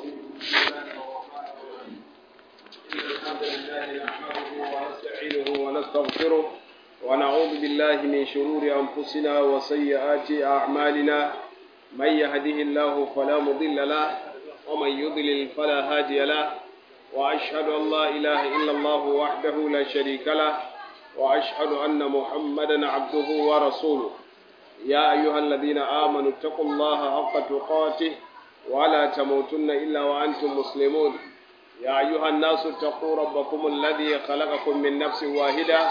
الحمد لله نحمده ونستعينه ونستغفره ونعوذ بالله من شرور أنفسنا وسيئات أعمالنا من يهده الله فلا مضل له ومن يضلل فلا هادي له وأشهد أن لا إله إلا الله وحده لا شريك له وأشهد أن محمدا عبده ورسوله يا أيها الذين آمنوا اتقوا الله حق تقاته ولا تموتن إلا وأنتم مسلمون يا أيها الناس اتقوا ربكم الذي خلقكم من نفس واحدة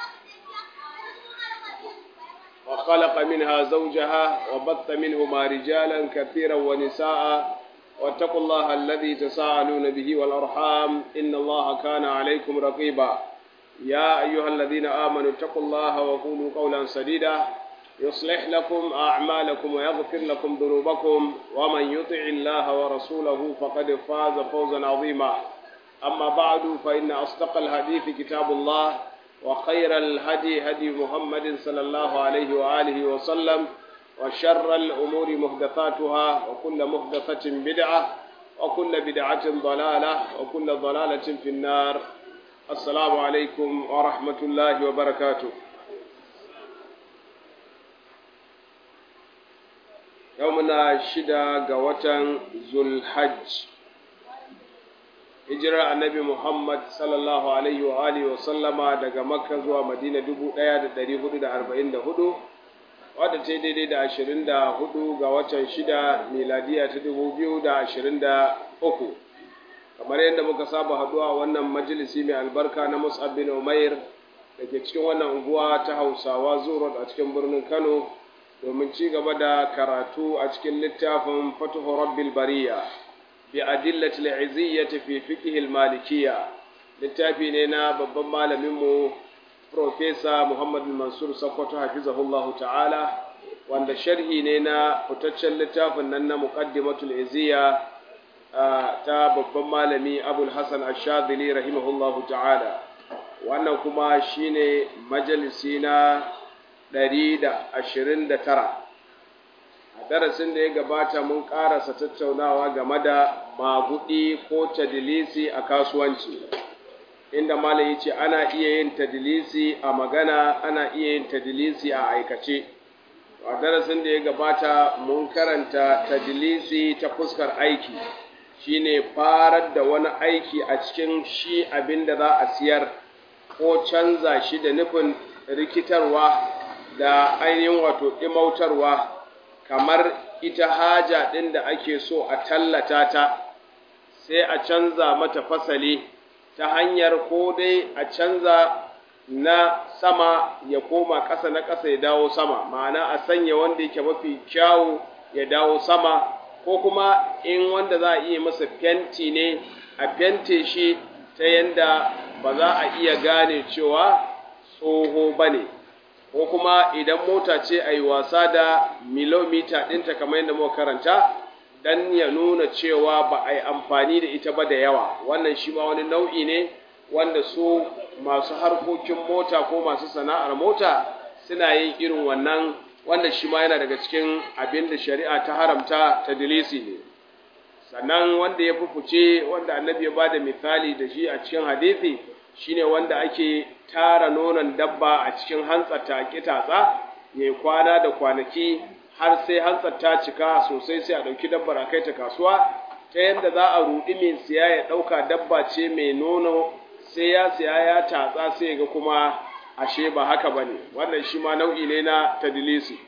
وخلق منها زوجها وبث منهما رجالا كثيرا ونساء واتقوا الله الذي تساءلون به والأرحام إن الله كان عليكم رقيبا يا أيها الذين آمنوا اتقوا الله وقولوا قولا سديدا يصلح لكم أعمالكم ويغفر لكم ذنوبكم ومن يطع الله ورسوله فقد فاز فوزا عظيما أما بعد فإن أصدق الحديث كتاب الله وخير الهدي هدي محمد صلى الله عليه وآله وسلم وشر الأمور محدثاتها وكل محدثة بدعة وكل بدعة ضلالة وكل ضلالة في النار السلام عليكم ورحمة الله وبركاته yau muna shida ga watan zulhajj hijirar annabi muhammad sallallahu alaihi wa alihi wa sallama daga makka zuwa madina dubu ɗaya da ɗari hudu da arba'in da hudu wadda ta daidai da ashirin da hudu ga watan shida miladiya ta dubu biyu da ashirin da uku kamar yadda muka saba haɗuwa wannan majalisi mai albarka na mus'ab bin umair da ke cikin wannan unguwa ta hausawa zuwa a cikin birnin kano domin ci gaba da karatu a cikin littafin fatuhu rabbil bariya bi adillati al-iziyyati fi fiqh al-malikiyya littafi ne na babban malamin mu professor Muhammad Mansur Sokoto hafizahullahu ta'ala wanda sharhi ne na fitaccen littafin nan na muqaddimatul iziyya ta babban malami Abul Hasan Ash-Shadhili rahimahullahu ta'ala wannan kuma shine majalisi na ɗari da ashirin da tara a darasin da ya gabata mun ƙarasa tattaunawa game da magudi ko tadilisi a kasuwanci inda malam ce ana iya yin tadilisi a magana ana iya yin tadilisi a aikace a darasin da ya gabata mun karanta tadilisi ta fuskar aiki shine farar da wani aiki a cikin shi abin da za a siyar ko canza shi da nufin rikitarwa da ainihin wato ɗimautarwa kamar ita haja ɗin da ake so a tallata ta sai a canza mata fasali ta hanyar ko dai a canza na sama ya koma ƙasa na ƙasa ya dawo sama ma'ana a sanya wanda yake mafi kyawu ya dawo sama ko kuma in wanda za a iya masa fenti ne a fente shi ta yanda ba za a iya gane cewa tsoho ba ne ko kuma idan mota ce a yi wasa da milomita ɗinta kamar yadda muka karanta don ya nuna cewa ba a yi amfani da ita ba da yawa wannan shi ma wani nau'i ne wanda su masu harkokin mota ko masu sana'ar mota suna yin irin wannan wanda shi ma yana daga cikin abin da shari'a ta haramta ta dilisi ne sannan wanda ya fufuce wanda annabi ya bada misali da shi a cikin hadisi shine wanda ake tara nonon dabba a cikin hantsar ta kitatsa yayi kwana da kwanaki har sai hantsar ta cika sosai sai a dauki dabbar a kai ta kasuwa ta yanda za a rudi mai siya ya dauka dabba ce mai nono sai ya siya ya tatsa sai ga kuma ashe ba haka bane wannan shi ma nau'i ne na tadlisi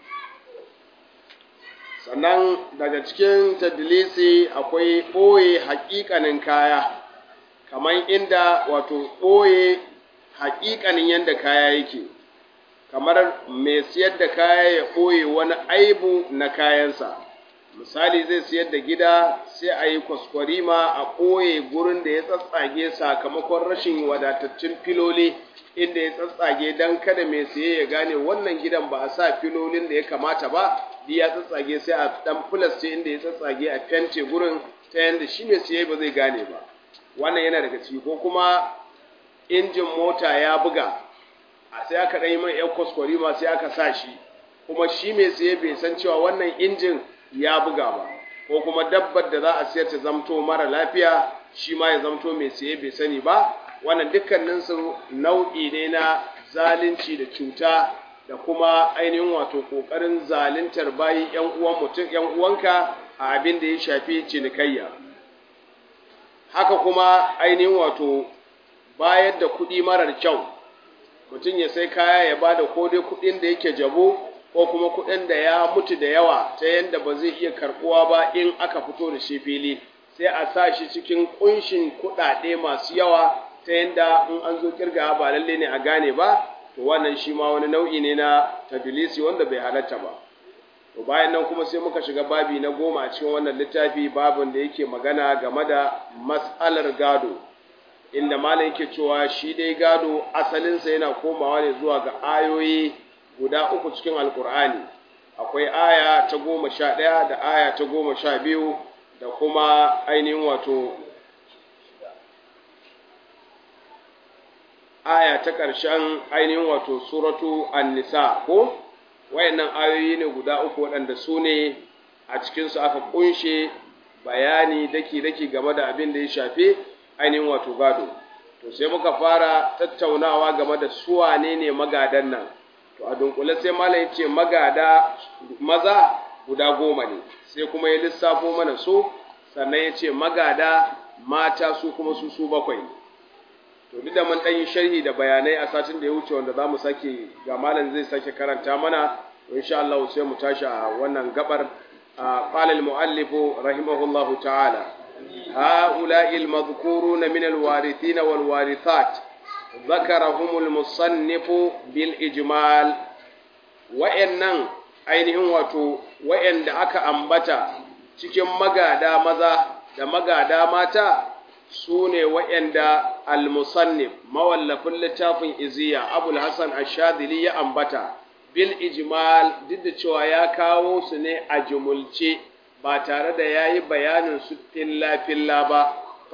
sannan daga cikin tadlisi akwai ɓoye haƙiƙanin kaya kamar inda wato ɓoye haƙiƙanin yadda kaya yake kamar mai siyar da kaya ya ɓoye wani aibu na kayansa misali zai siyar da gida sai a yi kwaskwarima a ɓoye gurin da ya tsatsage sakamakon rashin wadataccen filoli inda ya tsatsage don kada mai siye ya gane wannan gidan ba a sa filolin da ya kamata ba ya tsatsage sai a dan filas ce inda ya tsatsage a fente gurin ta yanda shi mai siye ba zai gane ba wannan yana daga ciki ko kuma injin mota ya buga a sai aka ɗan yi mai yan kwaskwari ma sai aka sa shi kuma shi mai siye bai san cewa wannan injin ya buga ba ko kuma dabbar da za a siyar ta zamto mara lafiya shi ma ya zamto mai siye bai sani ba wannan dukkaninsu nau'i ne na zalunci da cuta da kuma ainihin wato ƙoƙarin zaluntar bayi ‘yan uwan mutum ‘yan uwanka a abin da ya shafi cinikayya haka kuma ainihin wato bayar da kuɗi marar kyau mutum ya sai kaya ya ba da ko dai kuɗin da yake jabo ko kuma kuɗin da ya mutu da yawa ta yadda ba zai iya karɓuwa ba in aka fito da shi fili sai a sa shi cikin ƙunshin kuɗaɗe masu yawa ta yadda in an zo kirga ba lalle ne a gane ba to wannan shi ma wani nau'i ne na tadlisi wanda bai halatta ba to bayan nan kuma sai muka shiga babi na goma a cikin wannan littafi babin da yake magana game da mas'alar gado inda malam yake cewa shi dai gado asalinsa yana komawa ne zuwa ga ayoyi guda uku cikin alkur'ani akwai aya ta goma sha ɗaya da aya ta goma sha biyu da kuma ainihin wato aya ta ƙarshen ainihin wato suratu an-nisa ko wayannan ayoyi ne guda uku waɗanda su ne a cikinsu aka ƙunshe bayani daki-daki game da abin da ya shafi ainihin wato gado to sai muka fara tattaunawa game da su wane ne magadan nan to a dunkule sai malam yace magada maza guda goma ne sai kuma ya lissafo mana su sannan yace magada mata su kuma su su bakwai ne to duk da mun dan yi sharhi da bayanai a satin da ya wuce wanda zamu sake ga malam zai sake karanta mana insha Allah sai mu tashi a wannan gabar qala al-muallif rahimahullahu ta'ala هؤلاء المذكورون من الوارثين والوارثات ذكرهم المصنف بالإجمال وإنن ainihin wato wa'anda aka ambata cikin magada maza da magada mata su ne wa'anda al-musannif mawallafin littafin iziya abul hasan ashadili ya ambata bil ijmal duk da cewa ya kawo su ne a jumulce ba tare da ya yi bayanin su filla-filla ba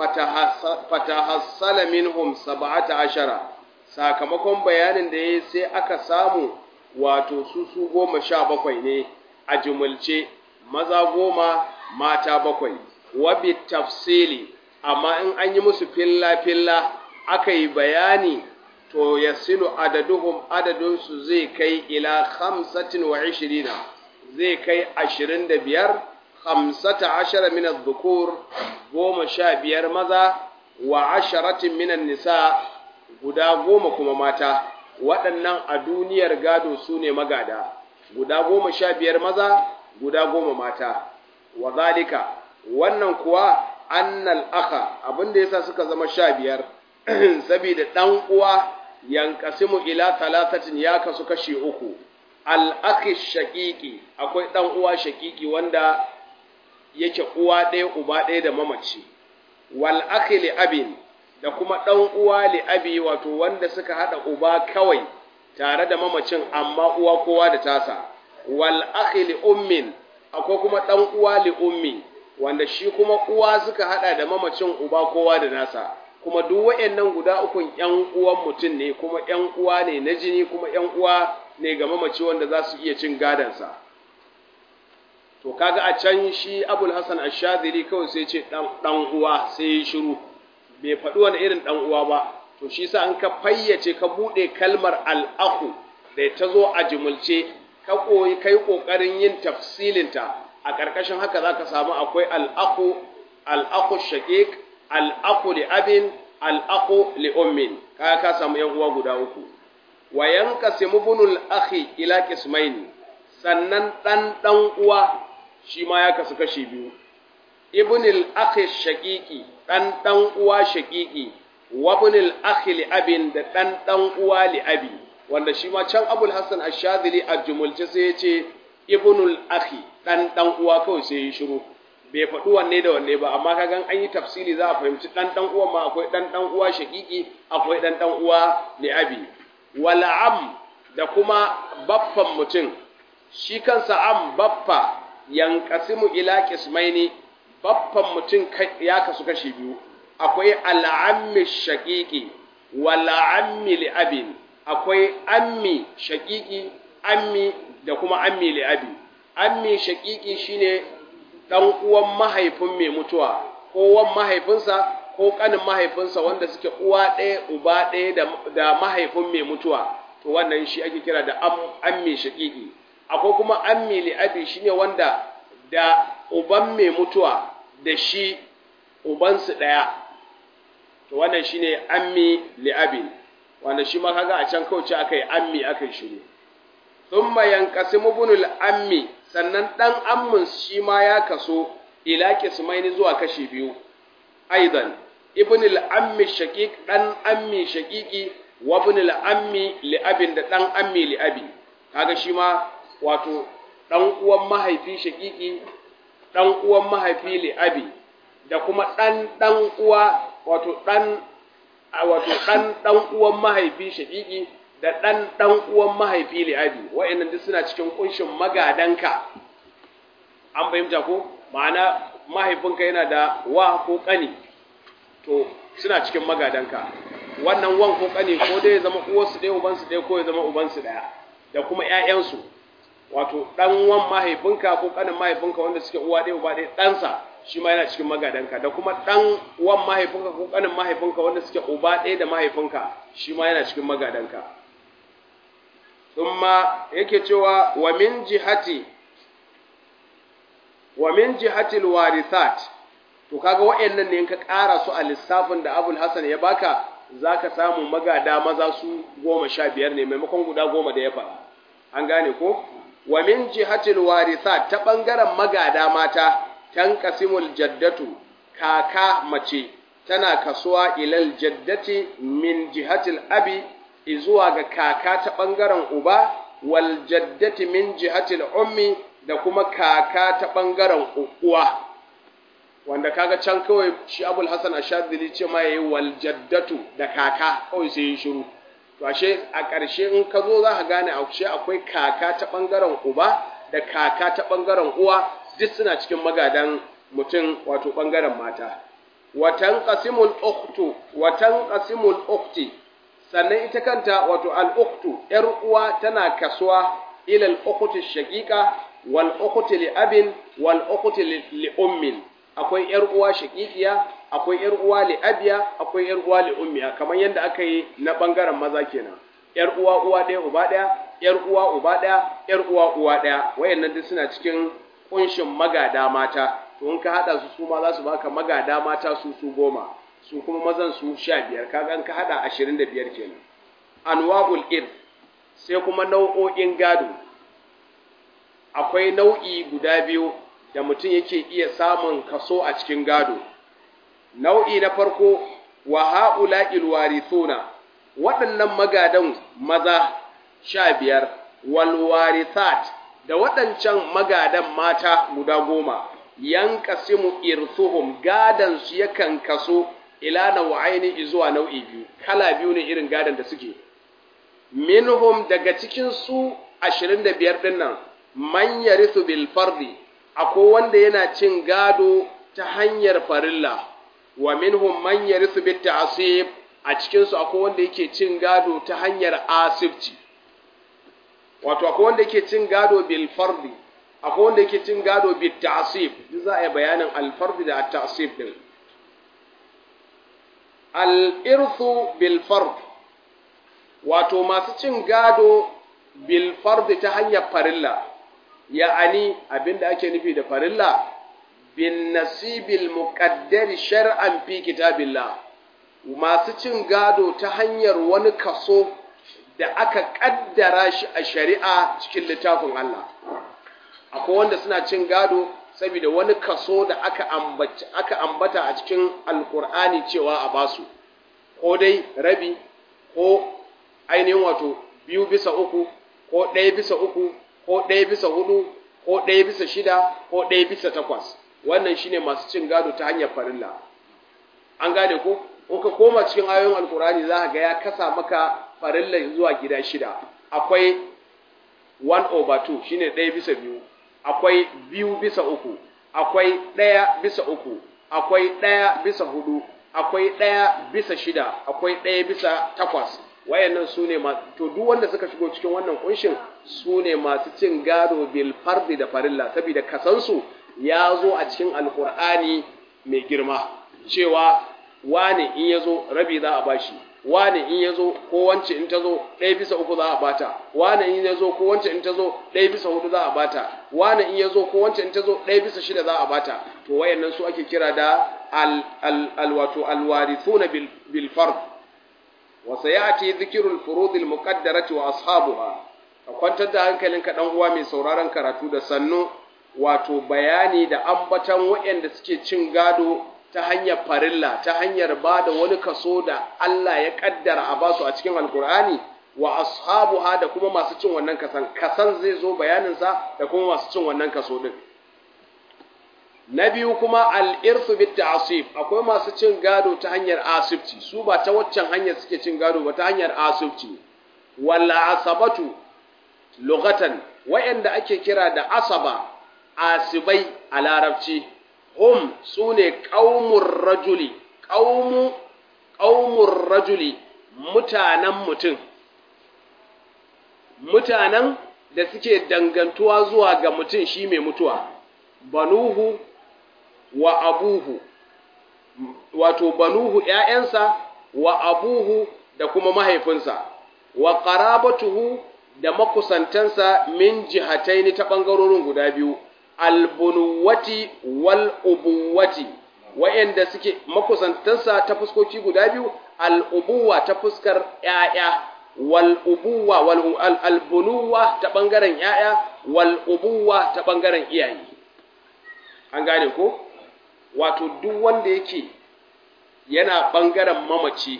fatahassala minhum saba'ata ashara sakamakon bayanin da ya yi sai aka samu wato su su goma sha bakwai ne a jumulce maza goma mata bakwai wabi tafsili amma in an yi musu filla-filla aka yi bayani to ya silu adaduhum adadinsu zai kai ila hamsatin wa ishirina zai kai ashirin da biyar hamsata ashara min dhukur goma sha biyar maza wa asharatin minan nisa guda goma kuma mata waɗannan a duniyar gado su ne magada guda goma sha biyar maza guda goma mata wa zalika wannan kuwa annal aka abinda yasa suka zama sha biyar saboda ɗan uwa yankasimu ila talatatin ya kasu kashi uku al-akhi shaqiqi akwai ɗan uwa shaqiqi wanda yake uwa ɗaya uba ɗaya da mamaci wal akhi li abin da kuma ɗan uwa li abi wato wanda suka hada uba kawai tare da mamacin amma uwa kowa da tasa wal akhi li ummin akwai kuma ɗan uwa li ummi wanda shi kuma uwa suka hada da mamacin uba kowa da nasa kuma duk wayannan guda ukun ƴan uwan mutum ne kuma ƴan uwa ne na jini kuma ƴan uwa ne ga mamaci wanda za su iya cin gadansa to kaga a can shi abul hasan ashadiri kawai sai ce dan uwa sai ya shiru bai faɗi wani irin dan uwa ba to shi sa an ka fayyace ka buɗe kalmar al'ahu da ta zo a jimulce ka koyi kai kokarin yin tafsilinta a ƙarƙashin haka zaka samu akwai al'ahu al'ahu shaqiq al'ahu li abin al'ahu li ummin kaga ka samu yan uwa guda uku wa yanqasimu bunul akhi ila qismaini sannan dan dan uwa shi ma ya kasu kashi biyu ibnul akhi shaqiqi dan dan uwa shaqiqi wa ibnul akhi li abin da dan dan uwa li abi wanda shi ma can abul hasan ash-shadhili a jumulce sai yace ibnul akhi dan dan uwa kawai sai ya shiru bai faɗi wanne da wanne ba amma kagan an yi tafsiri za a fahimci dan dan uwa ma akwai dan dan uwa shaqiqi akwai dan dan uwa li abi wal am da kuma baffan mutum shi kansa am baffa yankasimu ila qismaini baffan mutum ya kasu kashi biyu akwai al'ammi shaqiqi wal ammi li abin akwai ammi shaqiqi ammi da kuma ammi li abi ammi shaqiqi shine ɗan uwan mahaifin mai mutuwa ko wan mahaifinsa ko ƙanin mahaifinsa wanda suke uwa ɗaya uba ɗaya da mahaifin mai mutuwa to wannan shi ake kira da ammi shaƙiƙi akwai kuma ammi li'abi shine wanda da uban mai mutuwa da shi ubansu ɗaya to wannan shine ammi li'abi wanda shi ma kaga a can kauce aka yi ammi aka yi shiru thumma yanqasimu bunul ammi sannan dan ammin shi ma ya kaso ila qismaini zuwa kashi biyu aidan ibnul ammi shaqiq dan ammi shaqiqi wa ibnul ammi li abin da dan ammi li abi kaga shi ma wato dan uwan mahaifi shaqiqi dan uwan mahaifi li abi da kuma dan dan uwa wato dan wato dan dan uwan mahaifi shaqiqi da ɗan ɗan uwan mahaifi li'abi wa'annan duk suna cikin kunshin magadanka an fahimta ko ma'ana mahaifinka yana da wa ko ƙani to suna cikin magadanka wannan wan ko ƙani ko dai ya zama uwarsu ɗaya ubansu ɗaya ko ya zama ubansu ɗaya da kuma ƴaƴansu wato ɗan wan mahaifinka ko ƙanin mahaifinka wanda suke uwa ɗaya uba ɗaya ɗansa shi ma yana cikin magadanka da kuma ɗan wan mahaifinka ko ƙanin mahaifinka wanda suke uba ɗaya da mahaifinka shi ma yana cikin magadanka thumma yake cewa wa min jihati wa min jihati alwarithat to kaga wayannan ne in ka ƙara su a lissafin da Abul Hasan ya baka zaka samu magada maza su goma sha biyar ne maimakon guda goma da ya faɗa an gane ko wa min jihati alwarithat ta bangaren magada mata tanqasimul jaddatu kaka mace tana kasuwa ilal jaddati min jihatil abi izuwa ga kaka ta ɓangaren uba wal jaddati min jihatil ummi da kuma kaka ta ɓangaren uwa wanda kaga can kawai shi abul hasan ashadili ce ma yayi wal jaddatu da kaka kawai sai yi shiru to ashe a ƙarshe in ka zo za ka gane ashe akwai kaka ta ɓangaren uba da kaka ta ɓangaren uwa duk suna cikin magadan mutum wato ɓangaren mata watan qasimul ukhtu watan qasimul ukhti sannan ita kanta wato al'uktu, ‘yar uwa tana kasuwa ilal ukuti shaƙiƙa, wal ukuti li abin, wal ukuti li ummin, akwai ‘yar uwa shaƙiƙiya, akwai ‘yar uwa li abiya, akwai ‘yar uwa li ummiya, kamar yadda aka yi na ɓangaren maza kenan. ‘Yar uwa uwa ɗaya uba ɗaya, ‘yar uwa uba ɗaya, ‘yar uwa uwa ɗaya, wayannan duk suna cikin ƙunshin magada mata, to in ka haɗa su su ma za su baka magada mata su su goma. su kuma mazan su sha biyar kaga ka hada ashirin da biyar kenan anwa'ul ir sai kuma nau'o'in gado akwai nau'i guda biyu da mutum yake iya samun kaso a cikin gado nau'i na farko wa ha'ula'il warithuna waɗannan magadan maza sha biyar wal warithat da waɗancan magadan mata guda goma yankasimu irthuhum gadan su yakan kaso ila nau'aini zuwa nau'i biyu kala biyu ne irin gadan da suke minhum daga cikin su 25 din nan man yarithu bil fardi akwai wanda yana cin gado ta hanyar farilla wa minhum man yarithu bit ta'sib a cikin su akwai wanda yake cin gado ta hanyar asibci wato akwai wanda yake cin gado bil fardi akwai wanda yake cin gado bit ta'sib duk za a yi bayanin al fardi da at ta'sib din al'irthu bilfard wato masu cin gado bilfard ta hanyar farilla ya'ani abinda ake nufi da farilla bin nasibil muqaddari shar'an fi kitabillah masu cin gado ta hanyar wani kaso da aka kaddara shi a shari'a cikin littafin Allah akwai wanda suna cin gado saboda wani kaso da aka ambata aka ambata a cikin alkur'ani cewa a basu ko dai rabi ko ainihin wato biyu bisa uku ko ɗaya bisa uku ko ɗaya bisa hudu ko ɗaya bisa shida ko ɗaya bisa takwas wannan shine masu cin gado ta hanyar farilla an gane ko in ka koma cikin ayoyin alkur'ani za ka ga ya kasa maka farilla zuwa gida shida akwai 1 over 2 shine ɗaya bisa biyu akwai biyu bisa uku, akwai ɗaya bisa uku, akwai ɗaya bisa hudu, akwai ɗaya bisa shida, akwai ɗaya bisa takwas. Wayannan su ne to duk wanda suka shigo cikin wannan kunshin su ne masu cin gado bil fardi da farilla, saboda kasansu ya zo a cikin alkur'ani mai girma cewa wane in ya zo rabi za a bashi wane in ya zo ko wance in ta zo ɗaya bisa uku za a bata wane in ya zo ko wance in ta zo ɗaya bisa hudu za a bata wane in ya zo ko wance in ta zo ɗaya bisa shida za a bata to wayannan su ake kira da al wato alwarithuna bil fard wa sayati dhikru al furud al muqaddarati wa ashabuha ka kwantar da hankalinka dan uwa mai sauraron karatu da sannu wato bayani da ambatan wayanda suke cin gado ta hanyar farilla ta hanyar ba da wani kaso da Allah ya kaddara a basu a cikin alkur'ani wa ashabuha da kuma masu cin wannan kasan kasan zai zo bayaninsa da kuma masu cin wannan kaso din na biyu kuma al-irsu bit ta'sib akwai masu cin gado ta hanyar asibci su ba ta waccan hanyar suke cin gado ba ta hanyar asibci walla asabatu lughatan wayanda ake kira da asaba asibai a larabci hum su ne ƙaumun rajuli ƙaumun rajuli mutanen mutum mutanen da suke dangantuwa zuwa ga mutum shi mai mutuwa banuhu wa abuhu wato banuhu ‘ya'yansa wa abuhu da kuma mahaifinsa wa ƙarabatuhu da makusantansa min jihataini ta ɓangarorin guda biyu albunuwati wal ubuwati wa'anda suke makusantansa ta fuskoki guda biyu al'ubuwa ta fuskar ‘ya'ya wal ubuwa wal albunuwa ta ɓangaren ‘ya'ya wal ubuwa ta ɓangaren iyaye an gane ko wato duk wanda yake yana ɓangaren mamaci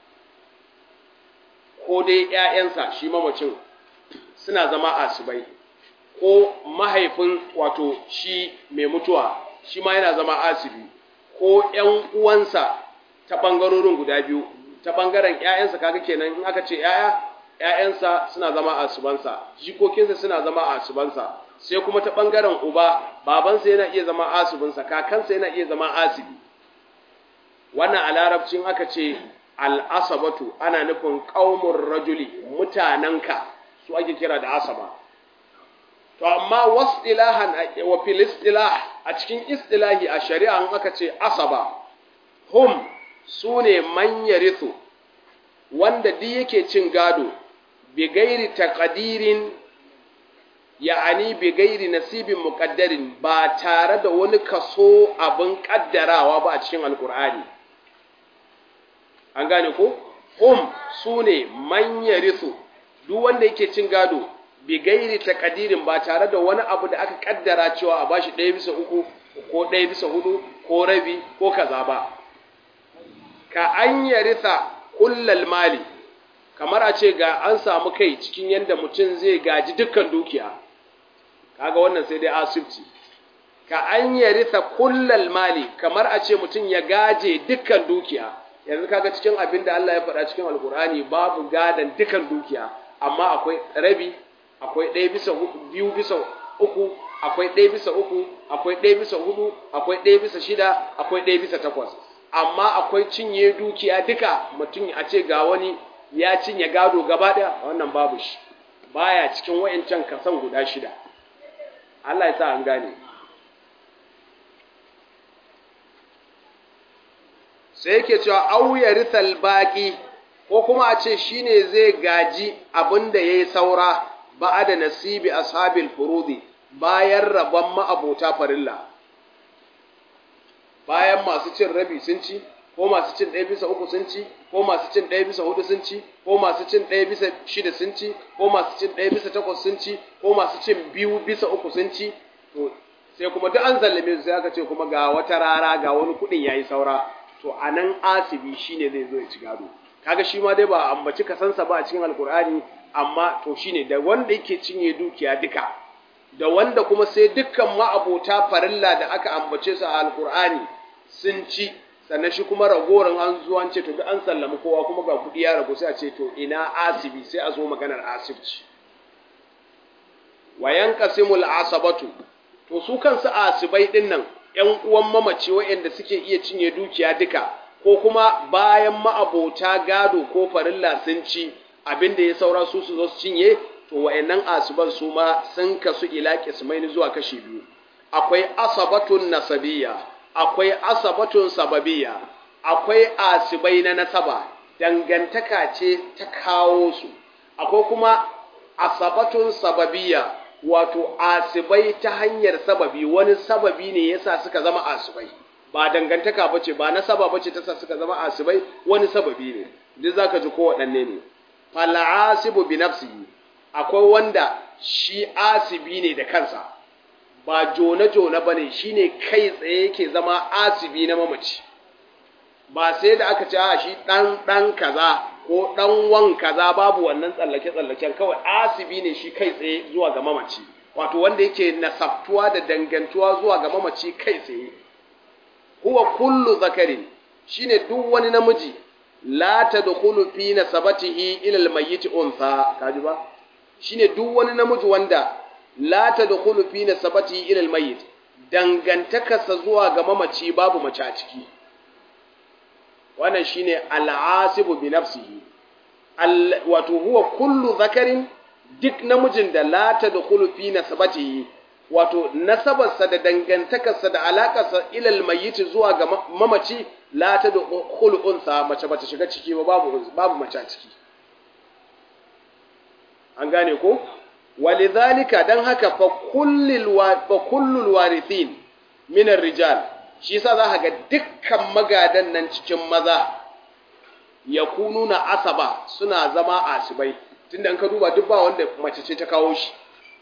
ko dai ‘ya'yansa shi mamacin suna zama asibai ko mahaifin wato shi mai mutuwa shi ma yana zama asibi ko ‘yan uwansa ta ɓangarorin guda biyu ta ɓangaren ‘ya'yansa kaga kenan in aka ce ‘ya'ya ‘ya'yansa suna zama asibansa jikokinsa suna zama asibansa sai kuma ta ɓangaren uba babansa yana iya zama asibinsa kakansa yana iya zama asibi wannan a larabcin aka ce al'asabatu ana nufin ƙaumun rajuli mutanenka su ake kira da asaba to amma wasdilahan wa fil istilah a cikin istilahi a shari'a an aka ce asaba hum sune man yarithu wanda duk yake cin gado bi gairi taqdirin ya'ani bi gairi nasibin muqaddarin ba tare da wani kaso abin kaddarawa ba a cikin alqur'ani an gane ko hum sune man yarithu duk wanda yake cin gado bi gairi takadirin ba tare da wani abu da aka kaddara cewa a bashi ɗaya bisa uku ko ɗaya bisa hudu ko rabi ko kaza ba ka an yarisa kullal mali kamar a ce ga an samu kai cikin yadda mutum zai gaji dukkan dukiya kaga wannan sai dai asibci ka an yarisa kullal mali kamar a ce mutum ya gaje dukkan dukiya yanzu kaga cikin abin da Allah ya faɗa cikin alkur'ani babu gadan dukkan dukiya amma akwai rabi akwai ɗaya bisa biyu bisa uku akwai ɗaya bisa uku akwai ɗaya bisa hudu akwai ɗaya bisa shida akwai ɗaya bisa takwas amma akwai cinye dukiya duka mutum a ce ga wani ya cinye gado gaba ɗaya wannan babu shi baya cikin wayancan kasan guda shida Allah ya sa an gane sai yake cewa au yarithal baqi ko kuma a ce shine zai gaji abin da yayi saura ba da nasibi ashabil furudi bayan rabon ma'abota farilla bayan masu cin rabi sun ci ko masu cin ɗaya bisa uku sun ci ko masu cin ɗaya bisa hudu sun ci ko masu cin ɗaya bisa shida sun ci ko masu cin ɗaya bisa takwas sun ci ko masu cin biyu bisa uku sun ci to sai kuma duk an zallame su sai aka ce kuma ga wata rara ga wani kuɗin yayi saura to anan asibi shine zai zo ya ci gado kaga shi ma dai ba ambaci kasansa ba a cikin alkur'ani amma to shine da wanda yake cinye dukiya duka da wanda kuma sai dukkan ma'abota farilla da aka ambace su a alkur'ani sun ci sannan shi kuma ragorin an zuwa ce to duk an sallami kowa kuma ga kudi ya ragu sai a ce to ina asibi sai a zo maganar asibci wayan qasimul asabatu to su kansu asibai din nan ƴan uwan mamaci waɗanda suke iya cinye dukiya duka ko kuma bayan ma'abota gado ko farilla sun ci abin da ya saura su su zo su cinye to wa'annan asuban su ma sun kasu ila qismaini zuwa kashi biyu akwai asabatun nasabiyya akwai asabatun sababiyya akwai asibai na nasaba dangantaka ce ta kawo su akwai kuma asabatun sababiyya wato asibai ta hanyar sababi wani sababi ne yasa suka zama asibai ba dangantaka bace ba nasaba bace ta sa suka zama asibai wani sababi ne duk zaka ji ko waɗanne ne fal asibu bi nafsihi akwai wanda shi asibi ne da kansa ba jona-jona ba ne shi ne kai tsaye yake zama asibi na mamaci ba sai da aka ce a shi ɗan kaza ko ɗan wan kaza babu wannan tsallake-tsallaken kawai asibi ne shi kai tsaye zuwa ga mamaci wato wanda yake nasabtuwa da dangantuwa zuwa ga mamaci kai tsaye huwa kullu zakarin shine duk wani namiji la tadkhulu fi nasabatihi ila al-mayyit untha kaji ba shine duk wani namiji wanda la tadkhulu fi nasabatihi ila al-mayyit dangantakarsa zuwa ga mamaci babu mace a ciki wannan shine al-asibu bi nafsihi wato huwa kullu zakarin duk namijin da la tadkhulu fi nasabatihi wato nasabarsa da dangantakarsa da alakarsa ilal mayyit zuwa ga mamaci la tadkhulu unsa mace bata shiga ciki ba babu babu mace a ciki an gane ko walidhalika dan haka fa kullul wa fa kullul warithin min rijal shi yasa za ga dukkan magadan nan cikin maza yakununa asaba suna zama asibai tunda an ka duba duk ba wanda mace ce ta kawo shi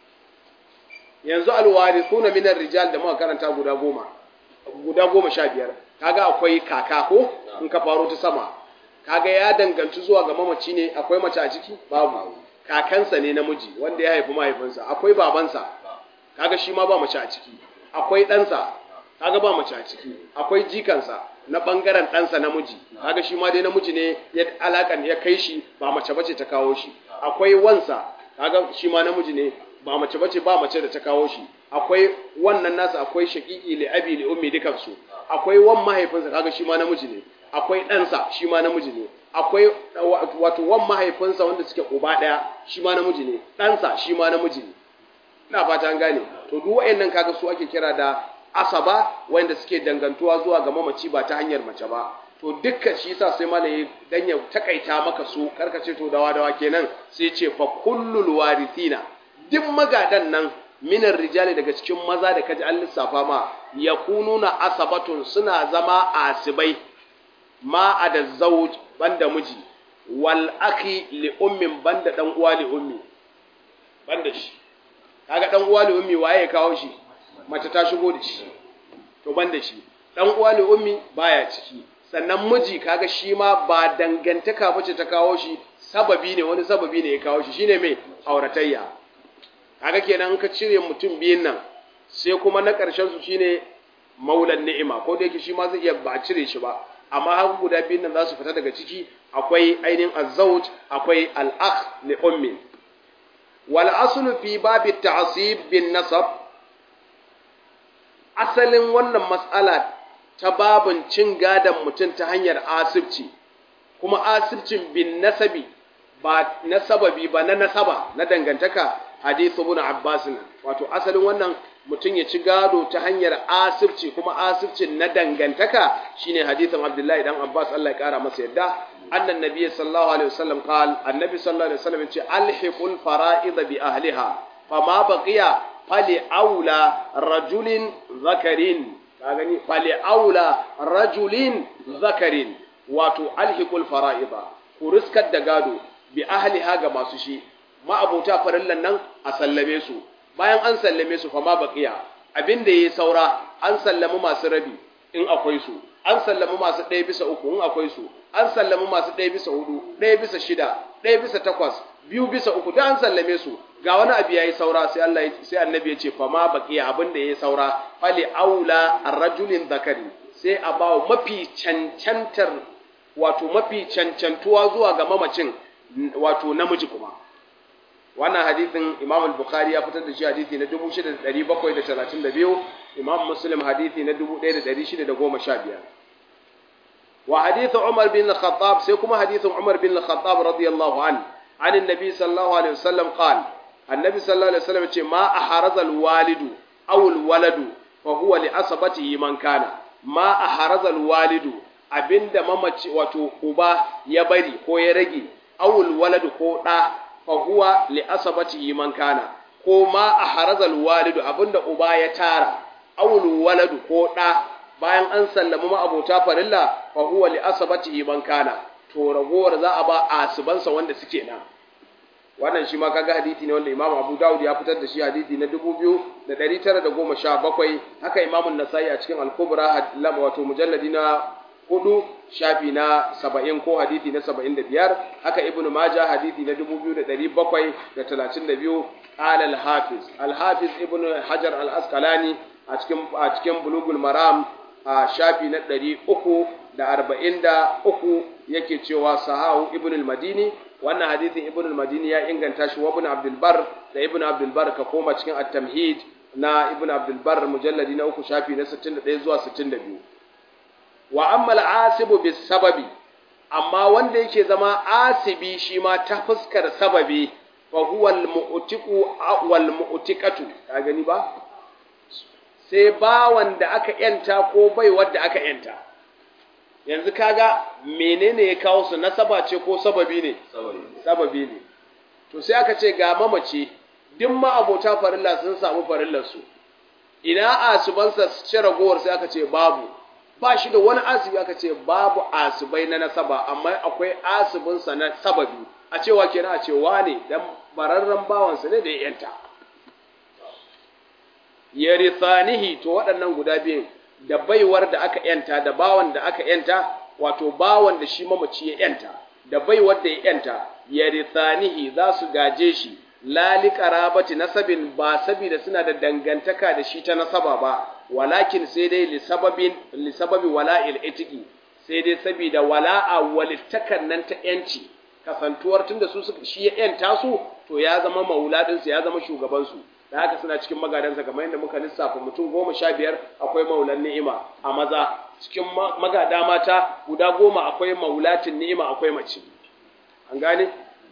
yanzu alwarithuna min rijal da muka karanta guda goma guda goma sha biyar kaga akwai kaka ko in ka faro ta sama kaga ya danganci zuwa ga mamaci ne akwai mace a ciki babu kakansa ne namiji wanda ya haifi mahaifinsa akwai babansa kaga shi ma ba mace a ciki akwai ɗansa kaga ba mace a ciki akwai jikansa na ɓangaren ɗansa namiji kaga shi ma dai namiji ne ya alakan ya kai shi ba mace bace ta kawo shi akwai wansa kaga shi ma namiji ne ba mace bace ba mace da ta kawo shi akwai wannan nasa akwai shaqiqi li abi li ummi dukan su akwai wan mahaifinsa kaga shi ma namiji ne akwai ɗansa shi ma namiji ne akwai wato wan mahaifinsa wanda suke uba ɗaya shi ma namiji ne ɗansa shi ma namiji ne ina fata an gane to duk wayannan kaga su ake kira da asaba wanda suke dangantuwa zuwa ga mamaci ba ta hanyar mace ba to dukkan shi yasa sai malai dan ya takaita maka su karkace to dawa dawa kenan sai ce fa kullul warithina duk magadan nan minar rijali daga cikin maza da kaji an lissafa ma yakununa asabatun suna zama asibai ma ada zawj banda miji wal akhi li ummin banda dan uwa li ummi banda shi kaga dan uwa li ummi waye kawo shi mace ta shigo da shi to banda shi dan uwa li ummi baya ciki sannan miji kaga shi ma ba dangantaka bace ta kawo shi sababi ne wani sababi ne ya kawo shi shine mai auratayya kaga kenan ka cire mutum biyun nan sai kuma na ƙarshen su shine maulan ni'ima ko da yake shi ma zai iya ba cire shi ba amma har guda biyun nan za su fita daga ciki akwai ainihin azzauj akwai al-akh li ummi wal aslu fi babi ta'sib bin nasab asalin wannan mas'ala ta babin cin gadon mutum ta hanyar asibci kuma asibcin bin nasabi ba na sababi ba na nasaba na dangantaka hadithu ibn Abbas wato asalin wannan mutum ya ci gado ta hanyar asibci kuma asibcin na dangantaka shine hadithin Abdullahi dan Abbas Allah ya kara masa yadda annan nabiy sallallahu alaihi wasallam qal annabi sallallahu alaihi wasallam yace alhiqul fara'id bi ahliha fama baqiya fali aula rajulin zakarin ka gani fali aula rajulin zakarin wato alhiqul fara'ida ku riskar da gado bi ahliha ga masu shi ma'abota farillan nan a sallame su bayan an sallame su fa ma baqiya abinda yayi saura an sallami masu rabi in akwai su an sallami masu ɗaya bisa uku in akwai su an sallami masu ɗaya bisa hudu ɗaya bisa shida ɗaya bisa takwas biyu bisa uku da an sallame su ga wani abu yayi saura sai Allah sai annabi ya ce fa ma baqiya abinda yayi saura fali aula ar-rajulin zakari sai a bawo mafi cancantar wato mafi cancantuwa zuwa ga mamacin wato namiji kuma wannan hadisin Imam al-Bukhari ya fitar da shi hadisi na 6732 Imam Muslim hadisi na 1615 wa hadith Umar bin al-Khattab sai kuma hadisin Umar bin al-Khattab radiyallahu anhu عن النبي صلى الله عليه وسلم قال النبي صلى الله عليه وسلم ce ma aharaza al-walidu aw al-waladu fa huwa li asabatihi man kana ma aharazal walidu abinda mamaci wato uba ya bari ko ya rage awul waladu ko da fa huwa li asabatihi man kana ko ma aharazal walidu abinda uba ya tara awul waladu ko da bayan an sallama ma abota farilla fa huwa li asabatihi man kana to ragowar za a ba asibansa wanda suke nan wannan shi ma kaga hadisi ne wanda Imam Abu Dawud ya fitar da shi hadisi na 2917 haka Imam An-Nasa'i a cikin Al-Kubra wato mujalladi na 4 shafi na 70 ko hadisi na 75 haka Ibn Majah hadisi na 2732 qala al-Hafiz al-Hafiz Ibn Hajar al-Asqalani a cikin a cikin Bulughul Maram a shafi na 343 yake cewa sahahu Ibn al-Madini wannan hadithin ibn al-madini ya inganta shi wa ibn abdul bar da ibn abdul bar ka koma cikin at-tamhid na ibn abdul bar mujalladi na uku shafi na 61 zuwa 62 wa amma al-asibu bis sababi amma wanda yake zama asibi shi ma ta fuskar sababi fa huwa al-mu'tiqu wal mu'tiqatu ka gani ba sai ba wanda aka yanta ko bai wanda aka yanta yanzu kaga menene ya kawo su nasaba ce ko sababi ne sababi ne to sai aka ce ga mamace duk ma abota farilla sun samu farillar su ina asubansa su ci ragowar sai aka ce babu ba shi da wani asibi aka ce babu asibai na nasaba amma akwai asibinsa na sababi a cewa kenan a ce wane dan bararren bawansa ne da ya yanta yarithanihi to waɗannan guda biyun da baiwar da aka yanta da bawan da aka yanta wato bawan da shi mamaci ya yanta da baiwar da ya yanta yarithanihi za su gaje shi lali qarabati nasabin ba saboda suna da dangantaka da shi ta nasaba ba walakin sai dai li sababin li sababi wala'il itiqi sai dai saboda wala'a walittakan nan ta yanci kasantuwar tunda su suka shi ya yanta su to ya zama mauladin ya zama shugaban su da haka suna cikin magadansa kamar yadda muka lissafa mutum goma sha biyar akwai maulan ni'ima a maza cikin magada mata guda goma akwai maulatin ni'ima akwai mace an gane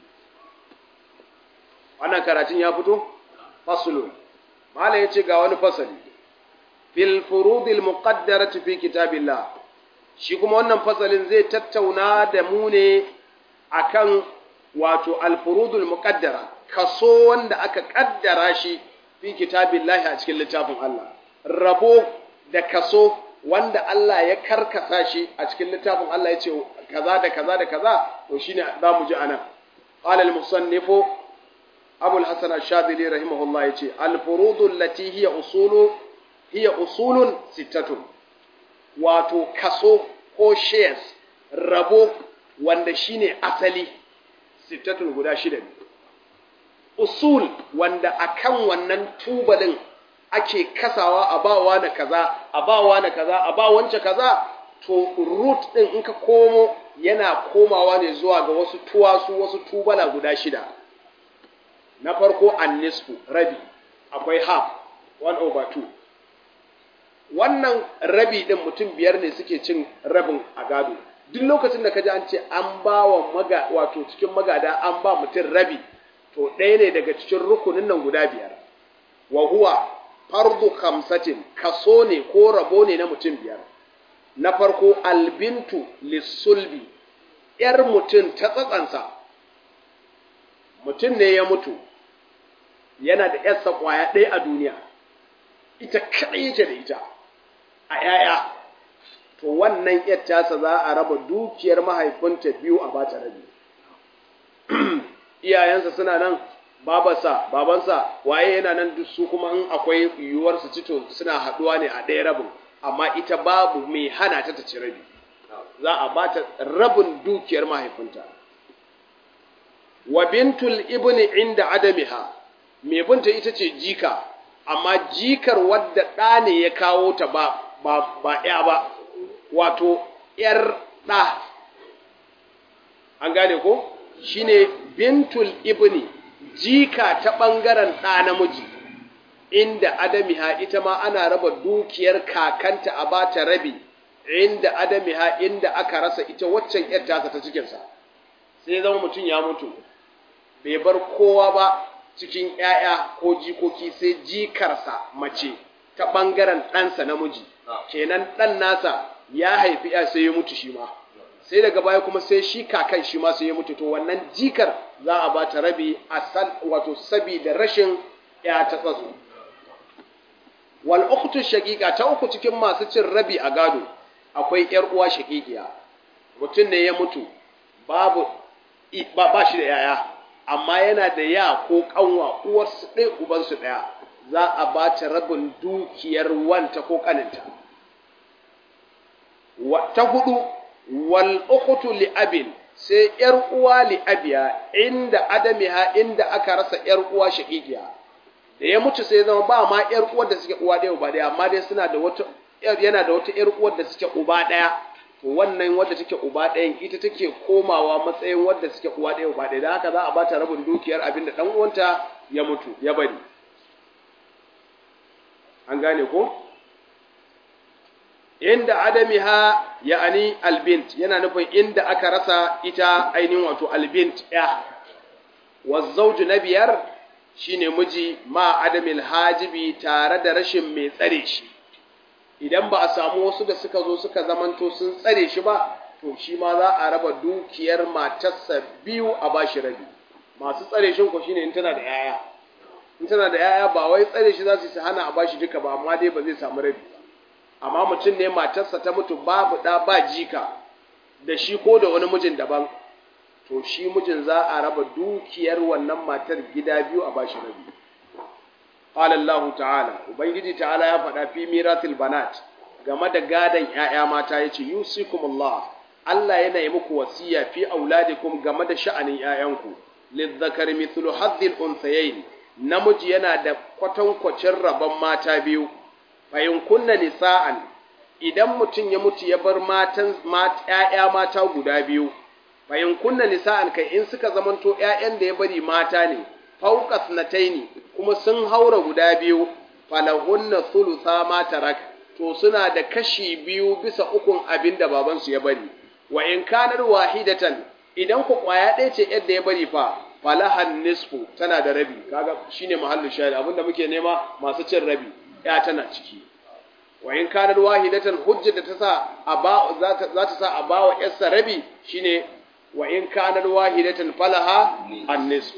wannan karatun ya fito fasulun mala yace ga wani fasali fil furudil muqaddarati fi kitabillah shi kuma wannan fasalin zai tattauna da mu ne akan wato al furudul muqaddara kaso wanda aka kaddara shi fi kitabillahi a cikin littafin Allah rabo da kaso wanda Allah ya karkasa shi a cikin littafin Allah ya ce kaza da kaza da kaza to shine za mu ji anan qala al musannifu abu al-hasan ash-shadili rahimahullah yace al-furudu allati hiya usulu hiya usulun sittatun wato kaso ko shares rabo wanda shine asali sittatun guda shida ne usul wanda akan wannan tubalin ake kasawa a bawa na kaza a bawa na kaza a ba wance kaza to root din in ka komo yana komawa ne zuwa ga wasu tuwasu wasu tubala guda shida na farko annisfu rabi akwai half 1 over 2 wannan rabi din mutum biyar ne suke cin rabin a gado duk lokacin da kaji an ce an ba wa maga wato cikin magada an ba mutum rabi to ɗaya ne daga cikin rukunin nan guda biyar wa huwa fardu khamsatin kaso ne ko rabo ne na mutum biyar na farko albintu lissulbi yar mutum ta tsatsansa mutum ne ya mutu yana da yarsa kwaya ɗaya a duniya ita kaɗai yake da ita a ‘ya'ya to wannan ‘yar tasa za a raba dukiyar mahaifinta biyu a bata rabi iyayensa suna nan babarsa babansa waye yana nan duk su kuma in akwai yiwuwar su cito suna haɗuwa ne a ɗaya rabin amma ita babu mai hana ta ta ci rabi za a bata rabin dukiyar mahaifinta wa bintul ibni inda adamiha mai binta ita ce jika amma jikar wadda ɗa ne ya kawo ta ba ba ba ya ba wato ‘yar ɗa an gane ko shine bintul ibni jika ta ɓangaren ɗa namiji inda adamiha ita ma ana raba dukiyar kakanta a bata rabi inda adamiha inda aka rasa ita waccan ‘yar tasa ta cikinsa sai zama mutum ya mutu bai bar kowa ba cikin ‘ya'ya ko jikoki sai jikarsa mace ta ɓangaren ɗansa namiji kenan ɗan nasa ya haifi ya sai ya mutu shi ma sai daga baya kuma sai shi kakan shi ma sai ya mutu to wannan jikar za a ba ta rabi a san wato saboda rashin ya ta tsatso wal ukhtu shaqiqa ta uku cikin masu cin rabi a gado akwai yar uwa shaqiqiya mutum ne ya mutu babu ba, ba shi da yaya amma yana da ya ko kanwa uwarsu ɗaya ubansu ɗaya za a ba ta rabin dukiyar wanta ko kaninta ta hudu wal ukhtu li abin sai yar uwa li abiya inda adamiha inda aka rasa yar uwa shaqiqiya da ya mutu sai zama ba ma yar uwar da suke uwa ɗaya uba ɗaya amma dai suna da wata yana da wata yar uwar da suke uba ɗaya to wannan wadda take uba ɗayan ita take komawa matsayin wadda suke uwa ɗaya uba ɗaya da haka za a ba ta rabin dukiyar abin da ɗan uwanta ya mutu ya bari an gane ko inda adamiha ya'ani albint yana nufin inda aka rasa ita ainihin wato albint ya wazzauju na biyar shine miji ma adamil hajibi tare da rashin mai tsare shi idan ba a samu wasu da suka zo suka zamanto sun tsare shi ba to shi ma za a raba dukiyar matarsa biyu a bashi rabi masu tsare shi ko shine in tana da yaya in tana da yaya ba wai tsare shi za su hana a bashi duka ba amma dai ba zai samu rabi amma mutum ne matarsa ta mutu babu ɗa ba jika da shi ko da wani mijin daban to shi mijin za a raba dukiyar wannan matar gida biyu a bashi rabi qala Allah ta'ala ubangiji ta'ala ya faɗa fi miratil banat game da gadan ƴaƴa mata yace yusikumullah Allah yana yi muku wasiya fi auladikum game da sha'anin ƴaƴanku lizzakari mithlu haddil unthayayn namiji yana da kwatankwacin rabon mata biyu fayin kunna nisa'an idan mutum ya mutu ya bar matan ƴaƴa mata guda biyu fayin kunna nisa'an kai in suka zamanto ƴaƴan da ya bari mata ne fauqas nataini kuma sun haura guda biyu falahunna thulutha ma tarak to suna da kashi biyu bisa ukun abin da babansu ya bari wa in kanar wahidatan idan ku kwaya ɗaya ce yadda ya bari fa falahan nisfu tana da rabi kaga shine mahallin shahid abinda muke nema masu cin rabi ya tana ciki wa in kanar wahidatan hujja da ta sa a ba za ta sa a ba wa yarsa rabi shine wa in kanar wahidatan falaha an-nisf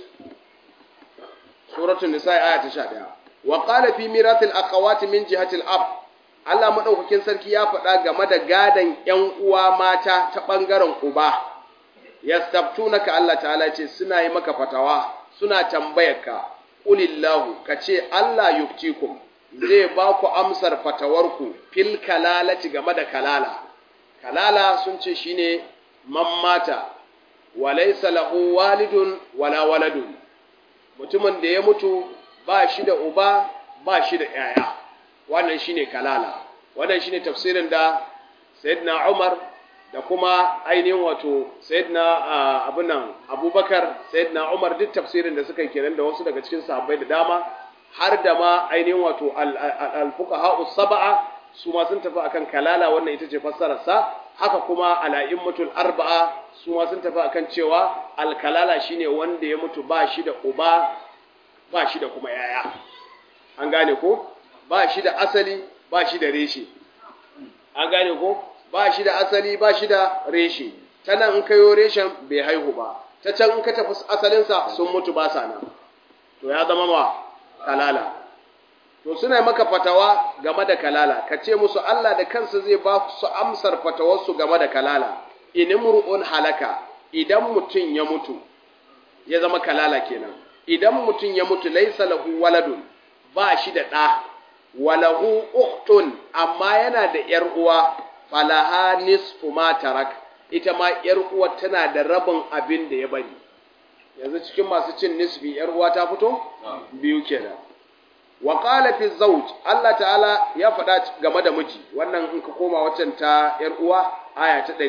suratul nisa aya ta 11 wa qala fi mirathil aqawati min jihati al-ab Allah madaukakin sarki ya faɗa game da gadan ƴan uwa mata ta bangaren uba yastabtunaka Allah ta'ala ce suna yi maka fatawa suna tambayarka qulillahu kace Allah yuftikum zai ba ku amsar fatawarku fil kalalati game da kalala kalala sun ce shine mammata walaysa lahu walidun wala waladun mutumin da ya mutu ba shi da uba ba shi da yaya wannan shine kalala wannan shine tafsirin da sayyidina Umar da kuma ainihin wato sayyidina abunan Abubakar sayyidina Umar duk tafsirin da suka yi kenan da wasu daga cikin sahabbai da dama har da ma ainihin wato al-fuqaha sab'a su ma sun tafi akan kalala wannan ita ce fassarar sa haka kuma al-a'immatul arba'a su ma sun tafi akan cewa al-kalala shine wanda ya mutu ba shi da uba ba shi da kuma yaya an gane ko ba shi da asali ba shi da reshe an gane ko ba shi da asali ba shi da reshe ta nan in kayo reshen bai haihu ba ta can in ka tafi asalinsa sun mutu ba sa nan to ya zama ma kalala to suna maka fatawa game da kalala ka ce musu Allah da kansa zai ba su amsar fatawarsu game da kalala inimru'un halaka idan mutum ya mutu ya zama kalala kenan idan mutum ya mutu laisa lahu waladun ba shi da ɗa walahu uktun amma yana da ‘yar uwa falaha nisfu ma tarak ita ma ‘yar uwa tana da rabin abin da ya bari yanzu cikin masu cin nisfi ‘yar uwa ta fito biyu kenan wa qala fi zawj Allah ta'ala ya faɗa game da miji wannan in ka koma waccan ta ‘yar uwa aya ta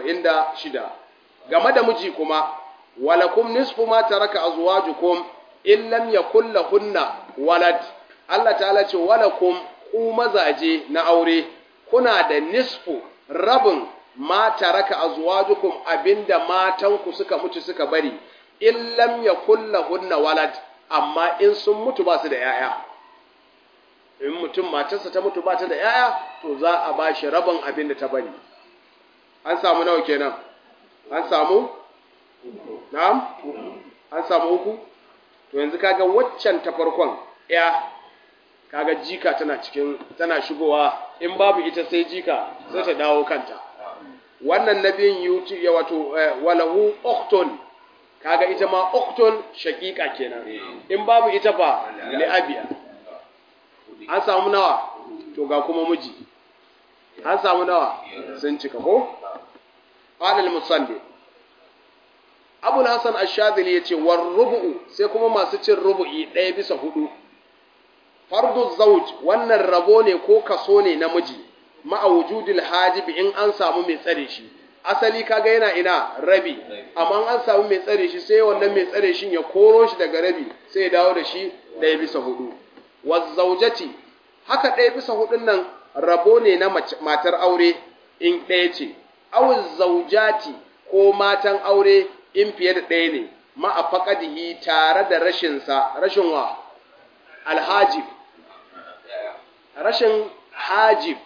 176 game da miji kuma walakum nisfu ma taraka azwajukum in lam yakul lahunna walad Allah ta'ala ce walakum ku mazaje na aure kuna da nisfu rabin ma taraka azwajukum abinda matanku suka mutu suka bari in lam yakul lahunna walad amma in sun mutu ba su da yaya in mutum matarsa ta mutu ba ta da ‘ya'ya to za a ba shi rabin abin da ta bari an samu nawa kenan an samu na'am an samu uku to yanzu kaga waccan ta farkon ‘ya kaga jika tana cikin tana shigowa in babu ita sai jika sai ta dawo kanta wannan nabiyin yuti ya wato walahu okton kaga ita ma okton shakika kenan in babu ita fa li'abiya an samu nawa to ga kuma miji an samu nawa sun cika ko qala al-musalli Abu Hassan Ash-Shadhili yace war rubu'u sai kuma masu cin rubu'i ɗaya bisa hudu fardu zawj wannan rabo ne ko kaso ne namiji ma'a wujudil hajib in an samu mai tsare shi asali kaga yana ina rabi amma an samu mai tsare shi sai wannan mai tsare shi ya koro shi daga rabi sai ya dawo da shi ɗaya bisa hudu wazzaujati haka ɗaya bisa hudun nan rabo ne na matar aure in ɗaya ce awul zaujati ko matan aure in fiye da ɗaya ne ma'a faƙadihi tare da rashinsa rashin wa alhajib rashin hajib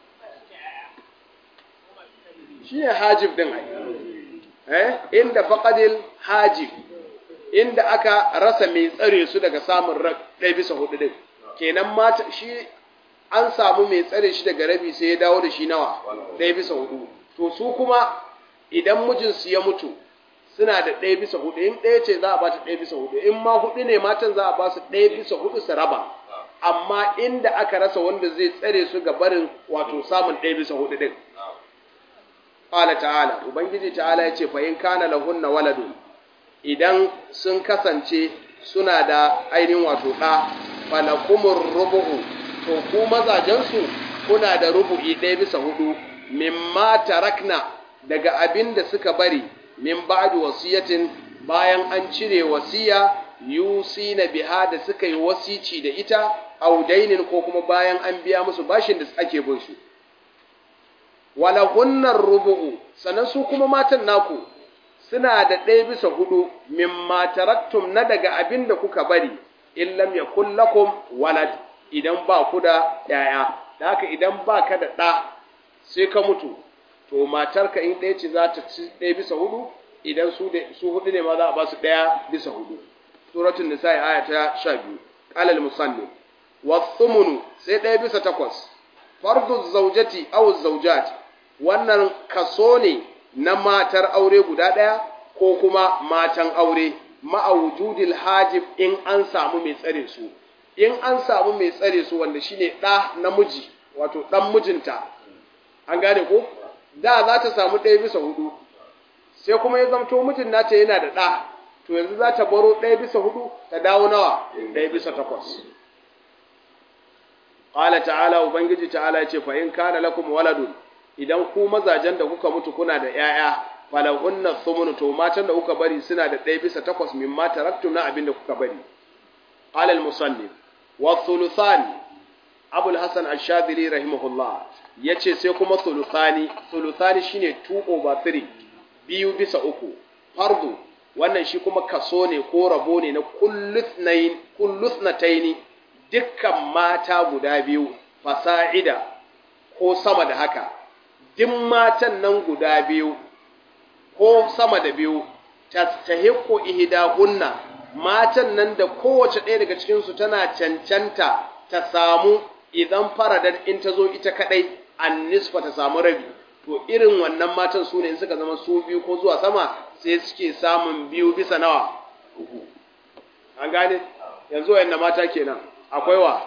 shi ne hajib ɗin ai eh inda faƙadil hajib inda aka rasa mai tsare su daga samun ɗaya bisa hudu ɗin kenan mata shi an samu mai tsare shi daga rabi sai ya dawo da shi nawa ɗaya bisa hudu to su kuma idan mijinsu ya mutu suna da ɗaya bisa hudu in ɗaya ce za a ba ta ɗaya bisa hudu in ma hudu ne matan za a ba su ɗaya bisa hudu su raba amma inda aka rasa wanda zai tsare su ga barin wato samun ɗaya bisa hudu ɗin Ƙala ta'ala, Ubangiji ta'ala ya ce, fahim kana lahunna waladun, idan sun kasance suna da ainihin wato ɗa, falakumur rubu'u, to ku mazajensu kuna da rubu'i ɗaya bisa hudu, mimma tarakna daga abin da suka bari, min ba'du wasiyatin bayan an cire wasiya, yusi na biha da suka yi wasici da ita, audainin ko kuma bayan an biya musu bashin da ake bin su. walahunnar rubu'u sannan su kuma matan naku suna da ɗaya bisa hudu mimma taraktum na daga abin da kuka bari in lam yakul lakum walad idan ba ku da yaya da haka idan ba ka da ɗa sai ka mutu to matarka in ɗaya ce za ta ci ɗaya bisa hudu idan su su hudu ne ma za a ba su ɗaya bisa hudu suratul nisa aya ta 12 qala al musannif wa thumunu sai ɗaya bisa takwas fardu zawjati aw zawjat wannan kaso ne na matar aure guda ɗaya ko kuma matan aure ma'awujudil hajib in an samu mai tsare su in an samu mai tsare su wanda shine ɗa namiji wato ɗan mijinta an gane ko da za ta samu ɗaya bisa hudu sai kuma ya zamto mijin nata yana da ɗa to yanzu za ta baro ɗaya bisa hudu ta dawo nawa ɗaya bisa takwas Ƙala ta'ala Ubangiji ta'ala ya ce fa in kana lakum waladun idan ku mazajen da kuka mutu kuna da ‘ya'ya, falahunna thumunu to matan da kuka bari suna da ɗaya bisa takwas min ma taraktum na abin da kuka bari. Alal musallin, wa thuluthani, Abul Hassan Ashadili rahimahullah ya ce sai kuma thuluthani, thuluthani shine 2 over 3, biyu bisa uku, fardu, wannan shi kuma kaso ne ko rabo ne na kulluthnataini dukkan mata guda biyu, fasa'ida ko sama da haka. duk matan nan guda biyu ko sama da biyu tastahiqu ihdahunna matan nan da kowace ɗaya daga cikin su tana cancanta ta samu idan faradar in ta zo ita kadai an nisfa ta samu rabi to irin wannan matan su ne in suka zama su biyu ko zuwa sama sai suke samun biyu bisa nawa an gane yanzu wayannan mata kenan akwai wa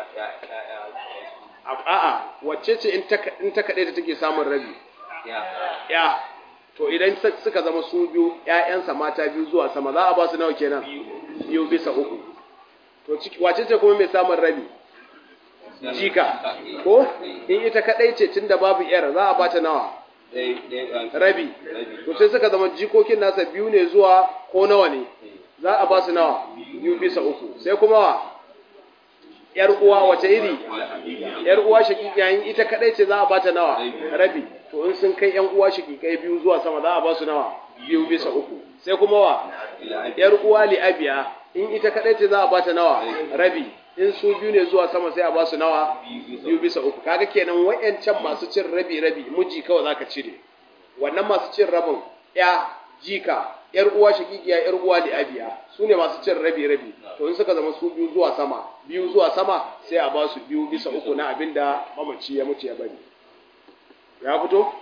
a'a wacce ce in ta kaɗai da take samun rabi ya to idan suka zama su biyu ‘ya'yansa mata biyu zuwa sama za a ba su nawa kenan biyu bisa uku to wacce ce kuma mai samun rabi jika ko in ita kaɗai ce tun da babu ‘yar za a ba ta nawa rabi to sai suka zama jikokin nasa biyu ne zuwa ko nawa ne za a ba su nawa biyu bisa uku sai kuma wa ‘yar uwa wace iri, ‘yar uwa shakikiyayin ita kaɗai ce za a bata nawa rabi, to in sun kai ‘yan uwa shakikai biyu zuwa sama za a ba su nawa biyu bisa uku, sai kuma wa ‘yar uwa li'abiya in ita kaɗai ce za a bata nawa rabi, in su biyu ne zuwa sama sai a ba su nawa biyu bisa uku kaga kenan wayancan masu cin rabi rabi miji kawai zaka cire wannan masu cin rabin ya jika yar uwa shakikiya yar uwa da abiya su ne masu cin rabi rabi to in suka zama su biyu zuwa sama biyu zuwa sama sai a ba su biyu bisa uku na abinda mamaci ya mutu ya bari ya fito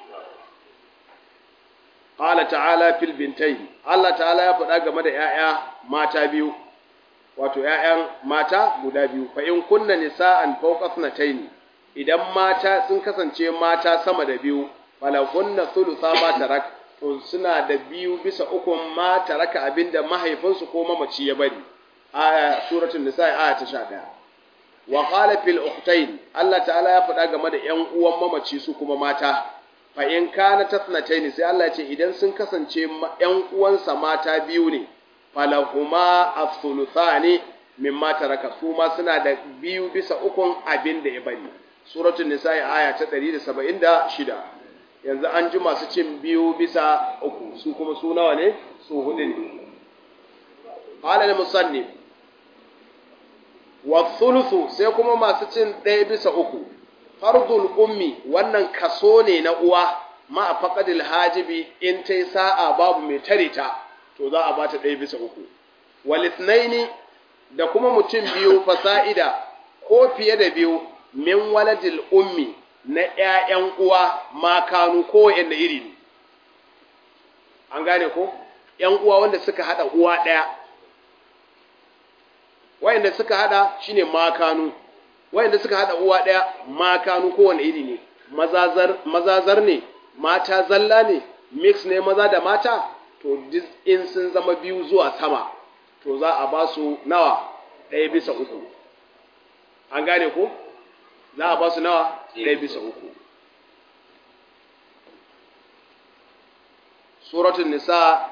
qala ta'ala fil bintayn Allah ta'ala ya faɗa game da 'ya'ya mata biyu wato ‘ya'yan mata guda biyu, fa in kunna nisa'an fauka sunataini, idan mata sun kasance mata sama da biyu, falakunna sulusa ma tarak, to suna da biyu bisa ukun ma taraka abinda mahaifinsu ko mamaci ya bari. Aya suratul nisa'i aya ta sha ɗaya. Wa qala fil ukhtayn Allah ta'ala ya faɗa game da ‘yan uwan mamaci su kuma mata. Fa in kana tasnataini sai Allah ya ce idan sun kasance ‘yan uwansa mata biyu ne, falahuma as-suluthani mimma taraka su ma suna da biyu bisa ukun abin da ya bari suratul nisa'i aya ta 176 yanzu an ji masu cin biyu bisa uku su kuma su nawa ne su hudu ne qala al-musannif wa thuluthu sai kuma masu cin ɗaya bisa uku fardul ummi wannan kaso ne na uwa ma faqadil hajibi in tai sa'a babu mai tare ta to za a bata ɗaya bisa uku walithnaini da kuma mutum biyu fasa'ida ko fiye da biyu min waladil ummi na ƴaƴan uwa makanu ko wanda iri ne an gane ko ƴan uwa wanda suka hada uwa ɗaya wayanda suka hada shine makanu wayanda suka hada uwa ɗaya makanu ko wanda iri ne mazazar mazazar ne mata zalla ne mix ne maza da mata to in sun zama biyu zuwa sama to za a ba su nawa ɗaya bisa uku an gane ko za a ba su nawa ɗaya bisa uku suratun nisa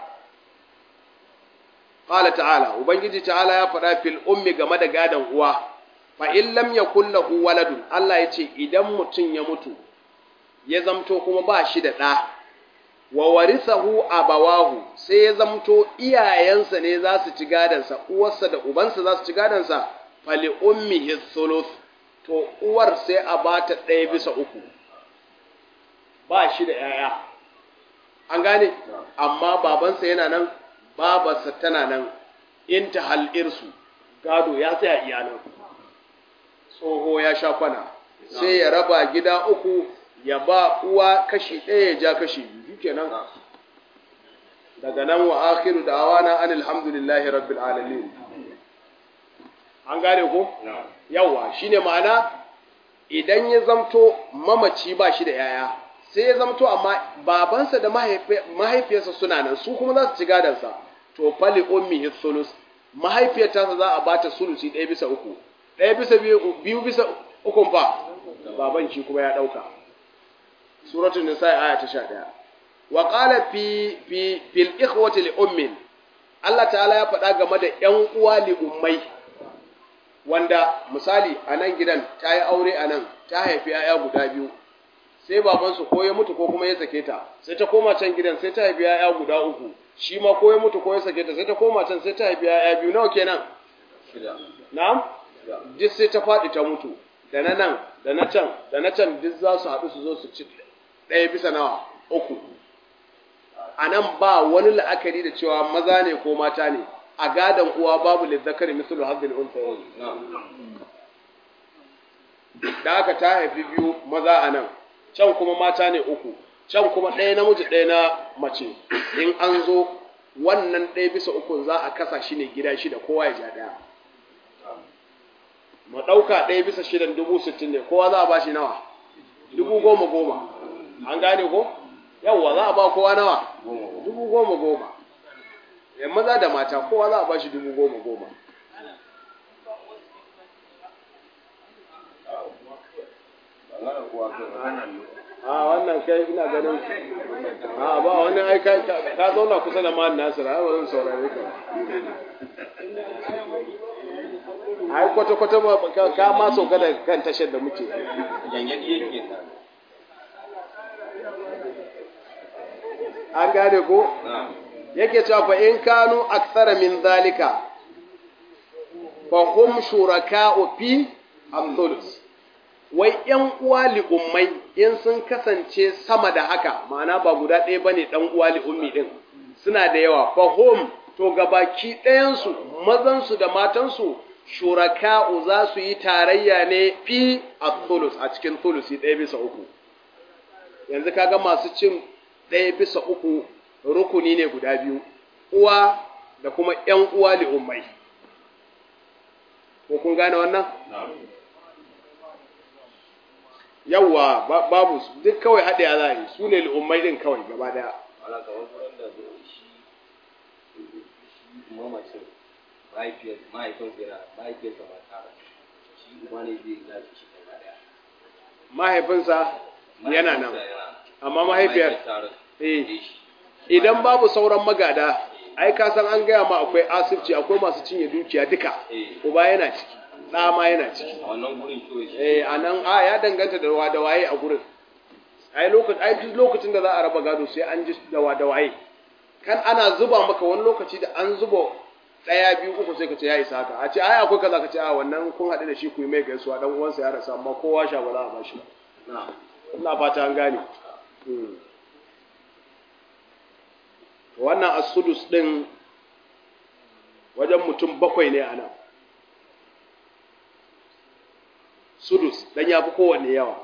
ƙala ta'ala ubangiji ta'ala ya faɗa fil ummi game da gadon uwa fa in lam yakul lahu waladun Allah ya ce idan mutum ya mutu ya zamto kuma ba shi da ɗa wa warisahu abawahu sai ya zamto iyayensa ne za su ci gadansa uwarsa da ubansa za su ci gadansa fali ummihi thuluth to uwar sai a bata ɗaya bisa uku ba shi da yaya an gane amma babansa yana nan babarsa tana nan in ta hal'irsu gado ya tsaya iyalan tsoho ya sha kwana sai ya raba gida uku ya ba uwa kashi ɗaya ya ja kashi biyu kenan daga nan wa akhiru da'awana anil hamdulillahi rabbil alamin an gane ko yawa shine ma'ana idan ya zamto mamaci ba shi da yaya sai ya zamto amma babansa da mahaifiyarsa suna nan su kuma za su ci gadansa to fali ummihi sulus mahaifiyar tasa za a bata sulusi ɗaya bisa uku ɗaya bisa biyu bisa ukun fa baban shi kuma ya ɗauka suratul nisa aya ta 11 wa qala fi fi fil ikhwati li ummin Allah ta'ala ya faɗa game da ƴan uwa li ummai wanda misali a nan gidan ta yi aure a nan ta haifi ‘ya'ya guda biyu sai babansu ko ya mutu ko kuma ya sake ta sai ta koma can gidan sai ta haifi ‘ya'ya guda uku shi ma ko ya mutu ko ya sake ta sai ta koma can sai ta haifi ‘ya'ya biyu nawa kenan na'am duk sai ta faɗi ta mutu da na nan da na can da na can duk za su haɗu su zo su ci ɗaya bisa nawa uku a nan ba wani la'akari da cewa maza ne ko mata ne a gadon uwa babu lizzakari mislu hazzil unsayayn da aka ta haifi biyu maza a nan can kuma mata ne uku can kuma ɗaya namiji ɗaya na mace in an zo wannan ɗaya bisa uku za a kasa shi ne gida shida kowa ya ja ɗaya mu ɗauka ɗaya bisa shidan dubu sittin ne kowa za a ba shi nawa dubu goma goma an gane ko yawwa za a ba kowa nawa dubu goma goma yan maza da mata kowa za a ba shi dubu goma goma a wannan kai ina ganin a ba wani ai ka zauna kusa da ma'an nasir ai wurin saurare ka ai kwata-kwata ka ma sauka da kan tashar da muke an gane ko yake cewa fa in kanu aksara min zalika fa hum shuraka'u fi al-thuluth wai ‘yan uwa li'ummai in sun kasance sama da haka, ma'ana ba guda ɗaya ba ne ɗan uwa li'ummi ɗin, suna da yawa, fahim to gabaki ɗayansu, mazansu da matansu, shuraka'u za su yi tarayya ne fi a tulus a cikin tulusi ɗaya bisa uku. Yanzu kaga masu cin ɗaya bisa uku rukuni ne guda biyu, uwa da kuma ‘yan uwa li'ummai. Ko kun gane wannan? yawwa babu duk kawai haɗe a za yi su ne al'ummai ɗin kawai gaba ɗaya. Ala ga wasu wanda zo shi mamacin mahaifiyar mahaifinsa yana mahaifiyarsa ba tara shi kuma ne zai gaji shi gaba ɗaya. Mahaifinsa yana nan, amma mahaifiyar eh shi. idan babu sauran magada ai ka san an gaya ma akwai asibci akwai masu cinye dukiya duka Eh. uba yana ciki ɗa ma yana ciki A wannan gurin kawai shi. eh a nan a ya danganta da wa da waye a gurin ai lokacin ai duk lokacin da za a raba gado sai an ji da wa da waye kan ana zuba maka wani lokaci da an zuba ɗaya biyu uku sai ka ce ya isa haka a ce ai akwai kaza ka ce a wannan kun haɗu da shi ku yi mai gaisuwa dan uwansa ya rasa amma kowa sha ba za a bashi ba Na. ina fata an gane Mm. wannan as-sudus din wajen mutum bakwai ne ana sudus dan yafi kowanne yawa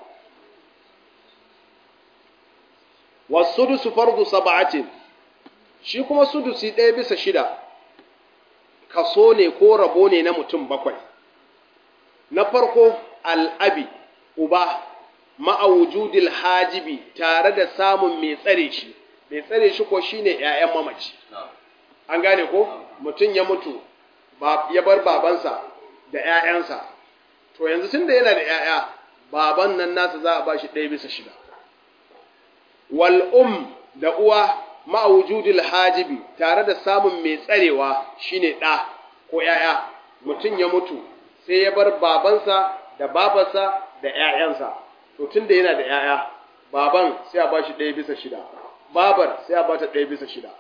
was-sudus fardu sab'atin shi kuma sudusi ɗaya bisa shida kaso ne ko rabo ne na mutum bakwai na farko al'abi uba ma'a wujudil hajibi tare da samun mai tsare shi mai tsare shi ko shine ƴaƴan mamaci Na. an gane ko mutum ya mutu ba ya bar babansa da ƴaƴansa to yanzu tunda yana da ƴaƴa baban nan nasa za a bashi ɗaya bisa shida wal um da uwa ma'a wujudil hajibi tare da samun mai tsarewa shine ɗa ko ƴaƴa mutum ya mutu sai ya bar babansa da babarsa da ƴaƴansa to tunda yana da ƴaƴa baban sai a bashi ɗaya bisa shida babar sai a bata ɗaya bisa shida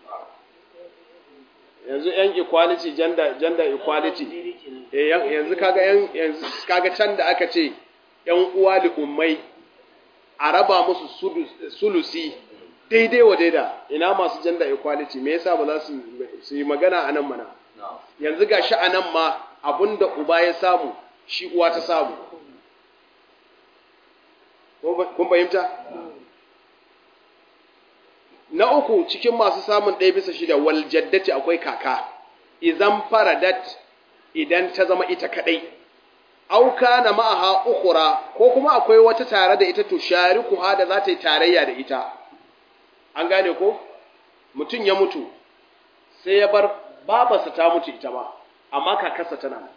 yanzu yan equality gender gender equality eh yan- yanzu kaga yan yanzu kaga can da aka ce yan uwa da ummai a raba musu sudus- sulusi daidai wa daida ina masu gender equality me yasa ba za su su yi magana a nan mana Na. yanzu ga shi a nan ma abinda uba ya samu shi uwa ta samu Ko ba- kun fahimta na uku cikin masu samun ɗaya bisa shida wal jaddati akwai kaka idan faradat idan ta zama ita kadai auka na ma'aha ukhra ko kuma akwai wata tare da ita to sharikuha da za ta yi tarayya da ita an gane ko mutum ya mutu sai ya bar babarsa ta mutu ita ba amma kakarsa tana nan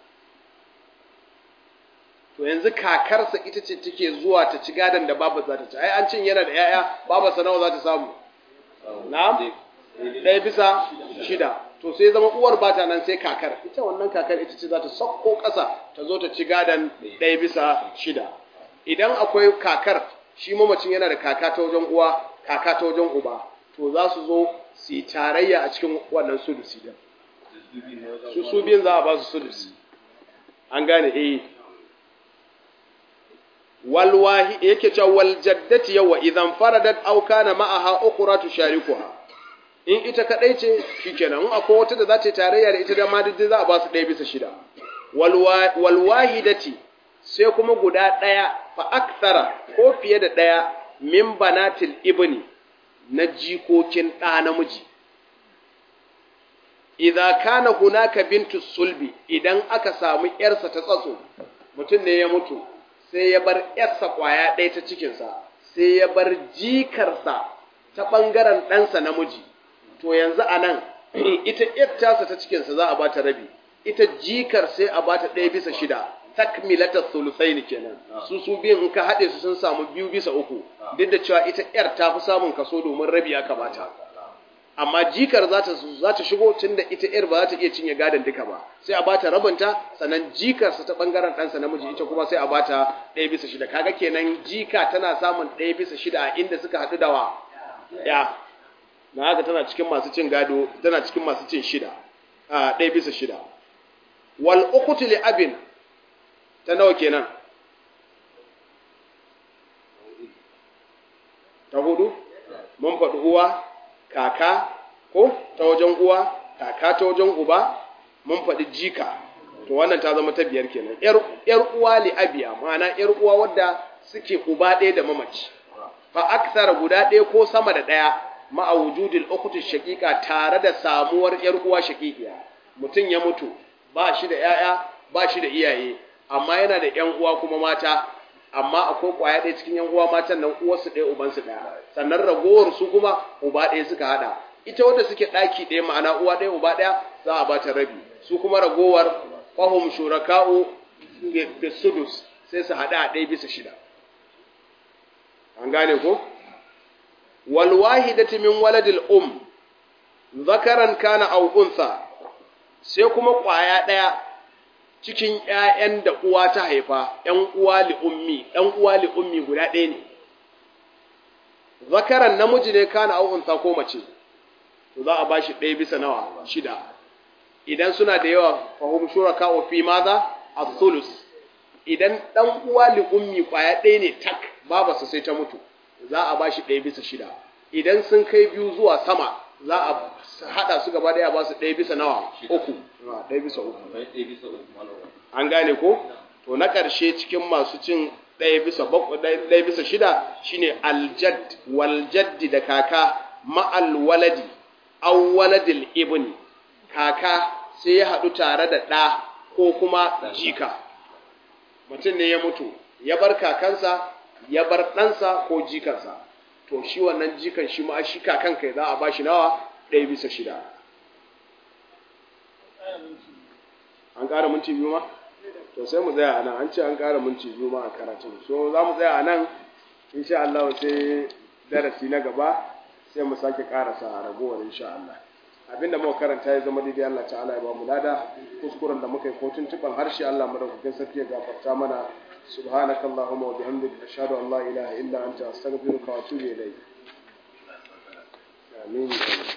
to yanzu kakarsa ita ce take zuwa ta ci gadon da babar za ta ci ai an cin yana da yaya babarsa nawa za ta samu na'am ɗaya bisa shida to sai zama uwar bata nan sai kakar ita wannan kakar ita ce za ta sauko ƙasa ta zo ta ci gadon ɗaya bisa shida idan akwai kakar shi mamacin yana da kaka ta wajen uwa kaka ta wajen uba to za su zo su yi tarayya a cikin wannan sudusi din su su biyun za a ba su sudusi an gane eh wal wahi yake cewa wal jaddati yawa idan faradat aw kana ma'aha ukhra tusharikuha in ita kadai ce shikenan in akwai wata da za ta yi tarayya da ita da ma duk za a ba su ɗaya bisa shida wal wa- wal wahidati sai kuma guda ɗaya fa akthara ko fiye da ɗaya min banatil ibni na jikokin ɗa namiji idza kana hunaka bintu sulbi idan aka samu yarsa ta tsatso mutum ne ya mutu sai ya bar yarsa kwaya ɗaya ta cikinsa sai ya bar jikarsa ta ɓangaren ɗansa namiji to yanzu a nan ita yar tasa ta cikinsa za a ba ta rabi ita jikar sai a ba ta ɗaya bisa shida takmilata sulusaini kenan su su biyun in ka haɗe su sun samu biyu bisa uku duk da cewa ita yar ta fi samun kaso domin rabi aka bata amma jikar za ta za ta shigo tunda ita yar ba za ta iya cinye gadon duka ba sai a bata rabinta sannan jikarsa ta bangaren ɗansa namiji ita kuma sai a bata ɗaya bisa shida kaga kenan jika tana samun ɗaya bisa shida a inda suka haɗu da wa ya na haka tana cikin masu cin gado tana cikin masu cin shida a ɗaya bisa shida wal ukhtu li abin ta nawa kenan ta hudu mun faɗi uwa kaka ko ta wajen uwa kaka ta wajen uba mun faɗi jika to wannan ta zama ta biyar kenan yar uwa li abiya ma'ana yar uwa wadda suke uba ɗaya da mamaci fa aksara guda ɗaya ko sama da ɗaya ma'a wujudil ukhti shaqiqa tare da samuwar yar uwa shaqiqiya mutum ya mutu ba shi da yaya ba shi da iyaye amma yana da yan uwa kuma mata amma akwai kwaya ɗaya cikin yan uwa matan nan uwarsu ɗaya ubansu ɗaya sannan ragowar su kuma uba ɗaya suka hada ita wanda suke ɗaki ɗaya ma'ana uwa ɗaya uba ɗaya za a bata rabi su kuma ragowar fahum shuraka'u bi sudus sai su hada a ɗaya bisa shida an gane ko wal wahidati min waladil um zakaran kana aw untha sai kuma kwaya ɗaya cikin ƴaƴan da uwa ta haifa ƴan uwa li ummi ɗan uwa li ummi guda ɗaya ne zakaran namiji ne kana aw untha ko mace to za a bashi ɗaya bisa nawa shida idan suna da yawa fahum shuraka wa fi maza as-sulus idan dan uwa li ummi kwaya ɗaya ne tak babarsa sai ta mutu za a bashi ɗaya bisa shida idan sun kai biyu zuwa sama za a hada su gaba ɗaya ba su ɗaya bisa nawa uku ɗaya bisa uku an gane ko to na ƙarshe cikin masu cin ɗaya bisa ɗaya bisa shida shine aljad wal jaddi da kaka ma'al waladi aw waladil ibni kaka sai ya haɗu tare da ɗa ko kuma jika mutum ne ya mutu ya bar kakansa ya bar ɗansa ko jikansa to shi wannan jikan shi ma shi kakan kai za a ba shi nawa ɗaya bisa shida an ƙara minti biyu ma to sai mu tsaya a nan an ce an ƙara minti biyu ma a karatun so za mu tsaya a nan insha Allah sai darasi na gaba sai mu sake ƙarasa ragowar insha Allah abinda muka karanta ya zama daidai Allah ta'ala ya ba mu lada kuskuren da muka yi ko tuntuban harshe Allah madaukakin sarki ya gafarta mana subhanakallahumma wa bihamdika ashhadu an la ilaha illa anta astaghfiruka wa atubu ilayk amin